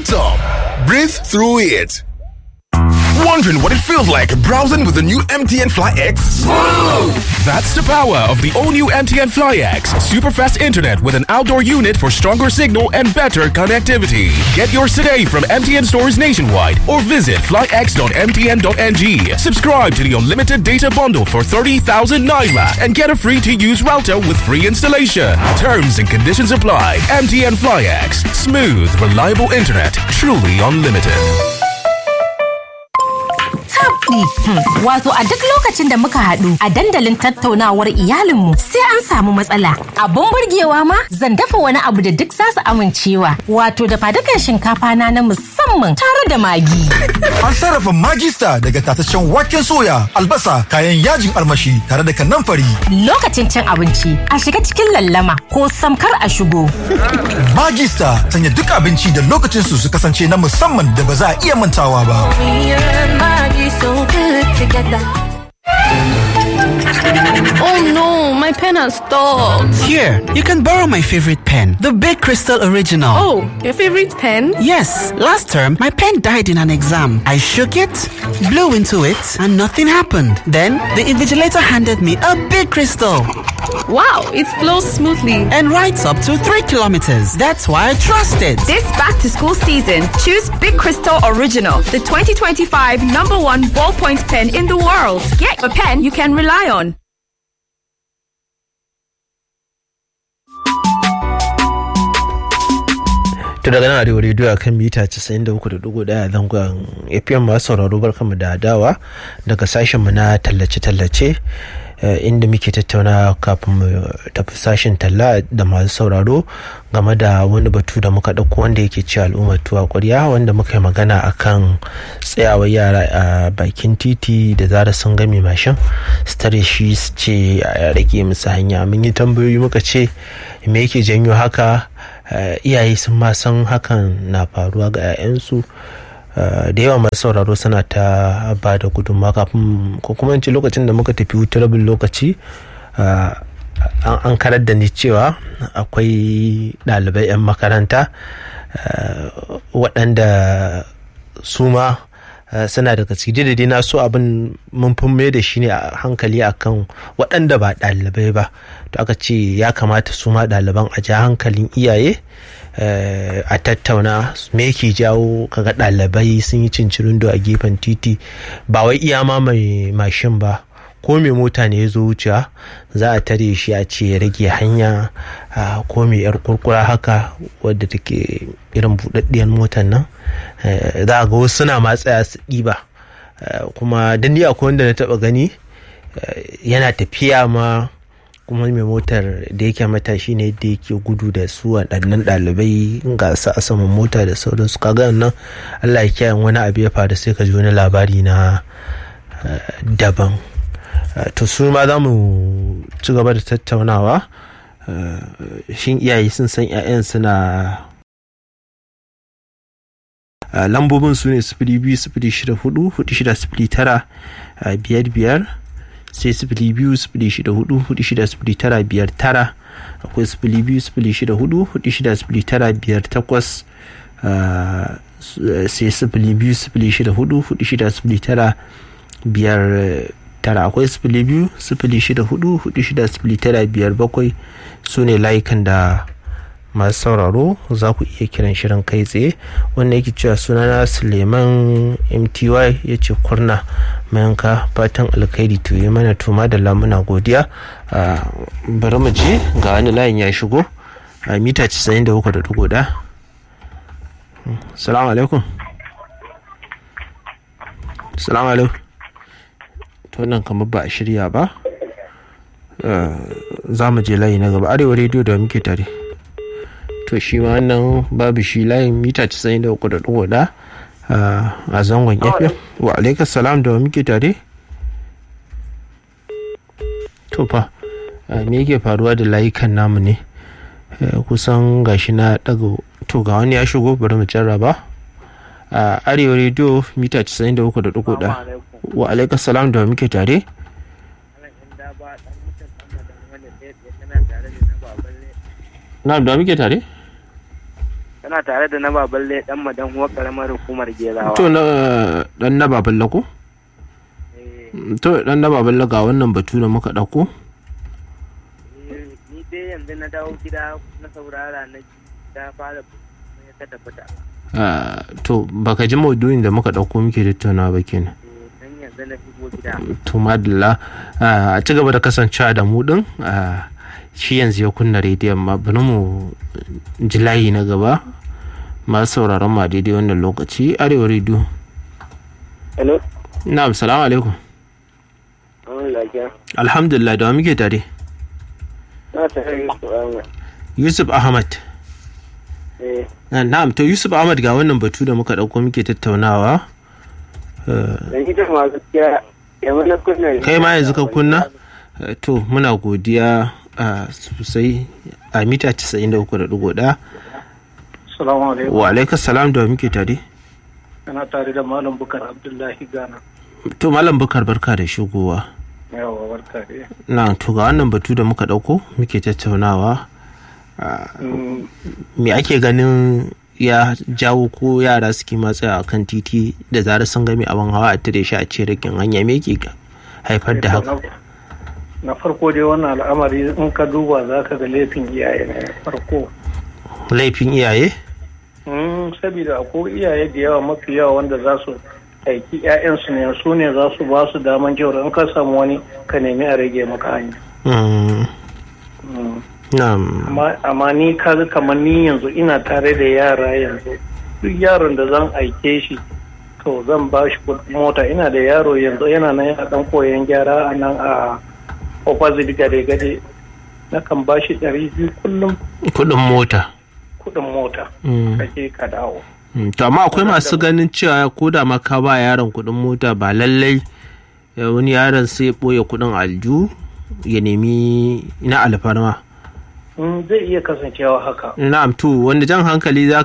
top. Breathe through it. Wondering what it feels like browsing with the new MTN Fly X? That's the power of the all new MTN Fly X. Super fast internet with an outdoor unit for stronger signal and better connectivity. Get yours today from MTN stores nationwide or visit flyx.mtn.ng. Subscribe to the unlimited data bundle for 30,000 Naira and get a free to use router with free installation. Terms and conditions apply. MTN Fly X. Smooth, reliable internet. Truly unlimited. tabɗi. Wato a duk lokacin da muka haɗu a dandalin tattaunawar iyalinmu sai an samu matsala. Abun burgewa ma zan dafa wani abu da duk za su amincewa. Wato da fadukan shinkafa na na musamman tare da magi. An sarrafa magista daga tataccen waken soya, albasa, kayan yajin almashi tare da kanamfari. Lokacin cin abinci a shiga cikin lallama ko samkar a shigo. Magista sanya duk abinci da lokacin su su kasance na musamman da ba za a iya mantawa ba. so good together. Oh no, my pen has stopped. Here, you can borrow my favorite pen, the Big Crystal Original. Oh, your favorite pen? Yes, last term my pen died in an exam. I shook it, blew into it, and nothing happened. Then the invigilator handed me a big crystal Wow, it flows smoothly. and writes up to three kilometers. That's why I trust it. This back to school season, choose Big Crystal Original, the 2025 number one ballpoint pen in the world. Get a pen you can rely on. To daga nan arewa rediyo akan mita 93.1 zangon FM masu sauraro barkamu da dawa daga sashenmu na tallace-tallace eh, inda muke tattauna kafin mu tafi sashen talla da masu sauraro game da wani batu da muka ɗauko wanda yake ci al'ummar tuwa ƙwarya wanda muka yi magana akan tsayawar yara a bakin titi da zara sun game mashin su tare shi su ce a rage musu hanya mun yi tambayoyi muka ce me yake janyo haka Uh, iyaye sun ma san hakan na faruwa ga 'ya'yansu uh, da yawa masu sauraro suna ta ba da gudunmawa kafin ko kuma in ce lokacin da muka tafi wuta rabin lokaci uh, an karar da ni cewa akwai ɗalibai 'yan makaranta waɗanda su ma suna daga ciki da dai na so abin mun fi mai da shi ne a hankali akan waɗanda ba ɗalibai ba to aka ce ya kamata su ma ɗaliban a ja hankalin iyaye a tattauna me yake jawo kaga ɗalibai sun yi cincirindo a gefen titi ba wai iya ma mai mashin ba ko mai mota ne ya zo wucewa za a tare shi a ce ya rage hanya ko mai yar kurkura haka wadda take irin buɗaɗɗiyar motar nan za a ga wasu suna ma tsaya su ɗiba kuma dan ni akwai wanda na taɓa gani yana tafiya ma kuma mai motar da yake matashi ne da yake gudu da su waɗannan ɗalibai ga su a saman mota da sauransu kaga nan allah ya kiyaye wani abu ya faru sai ka ji wani labari na daban to su ma za mu ci gaba da tattaunawa shin iyaye sun san 'ya'yan suna lambobin su ne sifili biyu sifili shida hudu hudu shida sifili tara biyar biyar sai sifili biyu sifili shida hudu hudu shida sifili tara biyar tara akwai sifili biyu sifili shida hudu hudu shida sifili tara biyar takwas sai sifili biyu sifili shida hudu hudu shida sifili tara biyar tara akwai sifili biyu sifili shida hudu hudu shida sifili tara biyar bakwai su ne layukan da masu sauraro za ku iya kiran shirin kai tsaye wanda yake cewa sunana suleiman mty ya ce kurna mayanka fatan alkhairi to yi mana tuma da lamuna godiya bari mu je ga wani layin ya shigo a mita 93.1 salamu alaikum salamu alaikum to nan kamar ba a shirya ba za mu je layi na gaba arewa rediyo da muke tare to shi ma wannan babu shi layin mita 93.1 a zangon fm wa alaikar salam da muke tare to fa me yake faruwa da layukan namu ne kusan gashi na daga to ga wani ya shigo bari mu jarraba a arewa rediyo mita 93.1 wa alaikar salam da muke tare na da muke tare Kana tare da na baballe dan madan huwa karamar hukumar Gerawa. to na dan na baballa ko to dan na baballa ga wannan batu da muka dauko Eh, Ni dai yanzu na dawo gida na saurara na ji ta fara ya ta tabbata. Ah, to baka ji maudu'in da muka dauko muke tattauna ba kenan Dan yanzu na shigo gida. to madalla a ci gaba da kasancewa da mu din ah, shi yanzu ya kunna rediyon ma bari mu ji layi na gaba masu sauraron ma daidai wannan lokaci arewa rediyo Hello. na'am salamu alaikum An lafiya. alhamdulillah da wa muke tare Na tare da su Ahmad. yusuf ahmad Eh, Ah, na'am to yusuf ahmad ga wannan batu da muka dauko muke tattaunawa Ah, dan ita ma gaskiya yanzu na kunna. kai ma yanzu ka kunna Eh, to muna godiya ah, sosai a mita 93.1 Salamu alaikum. wa alaikas salam da wa muke tare Ana tare da Malam Bukar Abdullahi Gana. to malam bukar barka da shigowa Yawa barka dai. na to ga wannan batu da muka dauko muke tattaunawa ah, Mm, me ake ganin ya jawo ko yara suke matsaya a kan titi da zarar sun gami abin hawa a tare shi a ce rikin hanya me ke haifar da haka na- Na farko dai wannan al'amari in ka duba za ka ga laifin iyaye ne farko. laifin iyaye Mm, Saboda akwai iyaye da yawa mafi yawa wanda za su aiki 'ya'yansu ne su ne za su ba su daman cewar in ka samu wani ka nemi a rage maka hanya. Mm, Mm. na'am amma amma ni kaga kamar ni yanzu ina tare da yara yanzu duk yaron da zan aike shi to zan ba shi kuɗin mota ina da yaro yanzu yana nan yana dan koyon gyara a nan a opposite gade gade na kan ba shi ɗari biyu kullum kudin mota kuɗin mota Mm. kake ka dawo Mm, to amma akwai masu ganin cewa ko da ma ka ba yaron kudin mota ba lallai eh, wani yaron sai ya ɓoye kudin alju ya nemi na alfarma Mm, zai iya kasancewa haka na'am to wanda jan hankali za